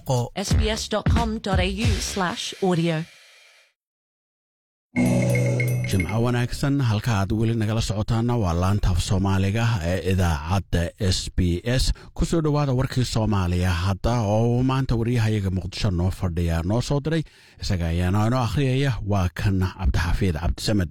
sbs.com.au slash audio jimco wanaagsan halka aad weli nagala socotaana waa laantaaf soomaaliga ee idaacadda s b s ku soo dhowaada warkii soomaaliya hadda oo maanta waryahayaga muqdisho noo fadhiya noo soo diray isaga ayaana inoo akhriyaya waa kan cabdixafiid cabdisamed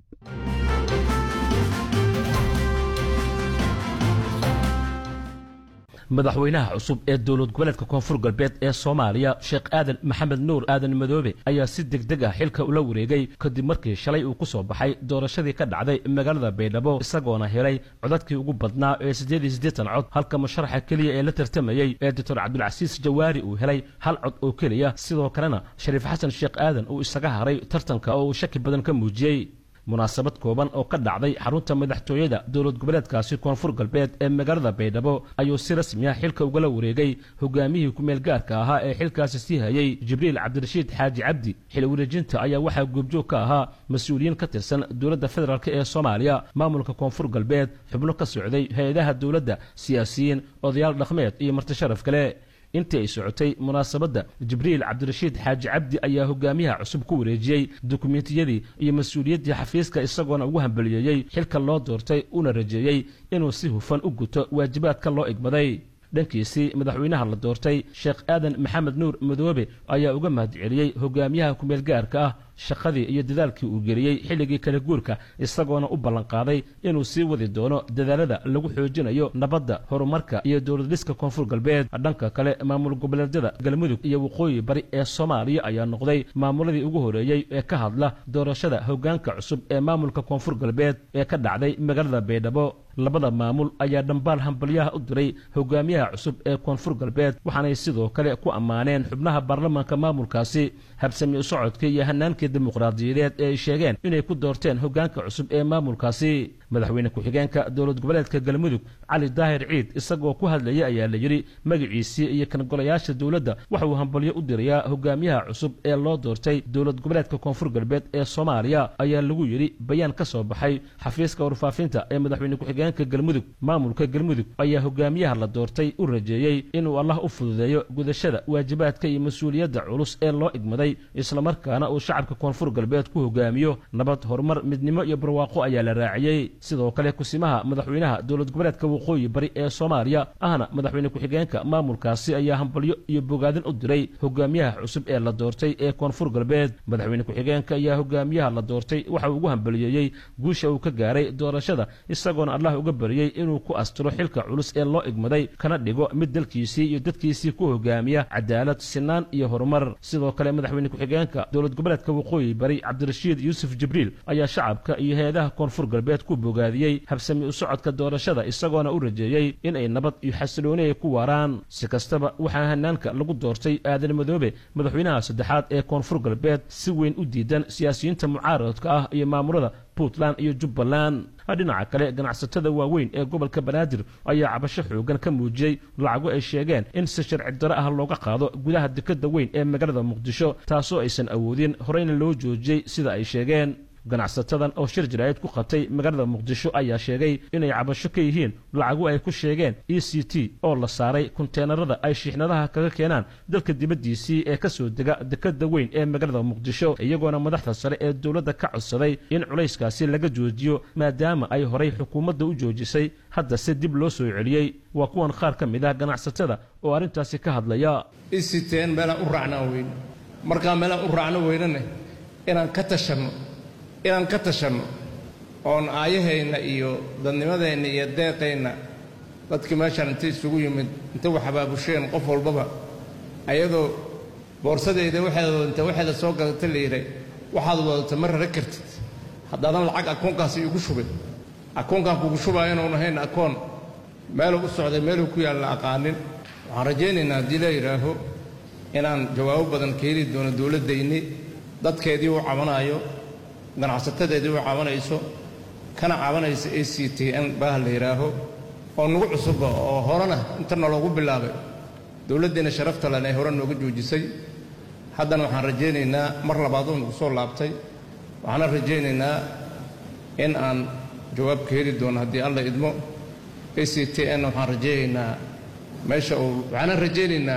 madaxweynaha cusub ee dowlad goboleedka koonfur galbeed ee soomaaliya sheekh aadan maxamed nuur aadan madoobe ayaa si degdeg ah xilka ula wareegay kadib markii shalay uu ku soo baxay doorashadii ka dhacday magaalada baydhabo isagoona helay codadkii ugu badnaa ee siddeed iyo siddeetan cod halka musharaxa keliya ee la tartamayey ee doctor cabdulcasiis jawaari uu helay hal cod oo keliya sidoo kalena shariif xasan sheekh aadan uu isaga haray tartanka oo uu shaki badan ka muujiyey munaasabad kooban oo ka dhacday xarunta madaxtooyada dowlad goboleedkaasi koonfur galbeed ee magaalada baydhabo ayuu si rasmi ah xilka ugala wareegay hogaamihii ku-meel gaarka ahaa ee xilkaasi sii hayay jibriil cabdirashiid xaaji cabdi xil wareejinta ayaa waxaa goobjoog ka ahaa mas-uuliyiin ka tirsan dowladda federaalk ee soomaaliya maamulka koonfur galbeed xubno ka socday hay-adaha dowladda siyaasiyiin odayaal dhaqmeed iyo marti sharaf kale intii ay socotay munaasabadda jibriil cabdirashiid xaaji cabdi ayaa hogaamiyaha cusub ku wareejiyey dukumentiyadii iyo mas-uuliyaddii xafiiska isagoona ugu hambaliyeeyey xilka loo doortay una rajeeyey inuu si hufan u guto waajibaadka loo igmaday dhankiisii madaxweynaha la doortay sheekh aadan maxamed nuur madoobe ayaa uga mahadceliyey hogaamiyaha ku-meel gaarka ah shaqadii iyo dadaalkii uu geliyey xilligii kala guurka isagoona u ballanqaaday inuu sii wadi doono dadaalada lagu xoojinayo nabadda horumarka iyo dowladhiska koonfur galbeed dhanka kale maamul goboleedyada galmudug iyo waqooyi bari ee soomaaliya ayaa noqday maamuladii ugu horeeyey ee ka hadla doorashada hogaanka cusub ee maamulka koonfur galbeed ee ka dhacday magaalada baydhabo labada maamul ayaa dhambaal hambalyaha u diray hogaamiyaha cusub ee koonfur galbeed waxaanay sidoo kale ku ammaaneen xubnaha baarlamaanka maamulkaasi habsami u socodka iyo hanaankii dimuqraadiyadeed ee ay sheegeen inay ku doorteen hogaanka cusub ee maamulkaasi madaxweyne ku-xigeenka dowlad goboleedka galmudug cali daahir ciid isagoo ku hadlayay ayaa la yidhi magaciisii iyo kan golayaasha dowladda waxa uu hambalyo u dirayaa hogaamiyaha cusub ee loo doortay dowlad goboleedka koonfur galbeed ee soomaaliya ayaa lagu yidhi bayaan ka soo baxay xafiiska warfaafinta ee madaxweyne ku-xigeenka galmudug maamulka galmudug ayaa hogaamiyaha la doortay u rajeeyey inuu allah u fududeeyo gudashada waajibaadka iyo mas-uuliyadda culus ee loo igmaday islamarkaana uu shacabka koonfur galbeed ku hogaamiyo nabad horumar midnimo iyo barwaaqo ayaa la raaciyey sidoo kale kusimaha madaxweynaha dowlad goboleedka waqooyi bari ee soomaaliya ahna madaxweyne ku-xigeenka maamulkaasi ayaa hambalyo iyo bogaadin u diray hogaamiyaha cusub ee la doortay ee koonfur galbeed madaxweyne ku-xigeenka ayaa hogaamiyaha la doortay waxa uu ugu hambaliyeeyey guusha uu ka gaaray doorashada isagoona allah uga bariyey inuu ku astiro xilka culus ee loo igmaday kana dhigo mid dalkiisii iyo dadkiisii ku hogaamiya cadaalad sinaan iyo horumar sidoo kale madaxweyne ku-xigeenka dowlad goboleedka waqooyi bari cabdirashiid yuusuf jibriil ayaa shacabka iyo hay-adaha koonfur galbeed ku bogaadiyey habsami u socodka doorashada isagoona u rajeeyey in ay nabad iyo xasilooni ay ku waaraan si kastaba waxaa hanaanka lagu doortay aadan madoobe madaxweynaha saddexaad ee koonfur galbeed si weyn u diidan siyaasiyiinta mucaaradka ah iyo maamulada puntland iyo jubbaland dhinaca kale ganacsatada waaweyn ee gobolka banaadir ayaa cabasho xoogan ka muujiyey lacago ay sheegeen in si sharci daro ah looga qaado gudaha dekadda weyn ee magaalada muqdisho taasoo aysan awoodin horeyna loo joojiyey sida ay sheegeen ganacsatadan oo shir jaraa'id ku qabtay magaalada muqdisho ayaa sheegay inay cabasho ka yihiin lacago ay ku sheegeen e c t oo la saaray kunteenarada ay shiixnadaha kaga keenaan dalka dibaddiisii ee ka soo dega dekadda weyn ee magaalada muqdisho iyagoona madaxda sare ee dowladda ka codsaday in culayskaasi laga joojiyo maadaama ay horay xukuumadda u joojisay hadda se dib loo soo celiyey waa kuwan qaar ka mid ah ganacsatada oo arrintaasi ka hadlaya isiteen meelaan u raacnaan weyne markaa meelaan u raacno weynane inaan ka tashanno inaan ka tashanno oon aayahayna iyo dadnimadeenna iyo deeqayna dadkii meeshaan inta isugu yimid inta wax habaabusheen qof walbaba ayadoo boorsadayda waxeeda inta waxeeda soo gadata la yidhay waxaad wadata ma rara kartid haddaadan lacag akoonkaasi iigu shubin akoonkaan kugu shubaayo inuun ahayn akoon meeluu u socday meeluu ku yaalla aqaanin waxaan rajaynaynaa haddii la yidhaaho inaan jawaabo badan ka heli doono dowladdayni dadkeedii u cabanaayo ganacsatadeedii u cabanayso kana cabanaysa a c t n baah la yidhaaho oo nagu cusubba oo horena inta naloogu bilaabay dowladdiina sharafta len ee hore nooga joojisay haddana waxaan rajaynaynaa mar labaad oo nagu soo laabtay waxaana rajaynaynaa in aan jawaab ka heli doono haddii alla idmo a c t n waxaan rajaynaynaa meesha uu waxaana rajaynaynaa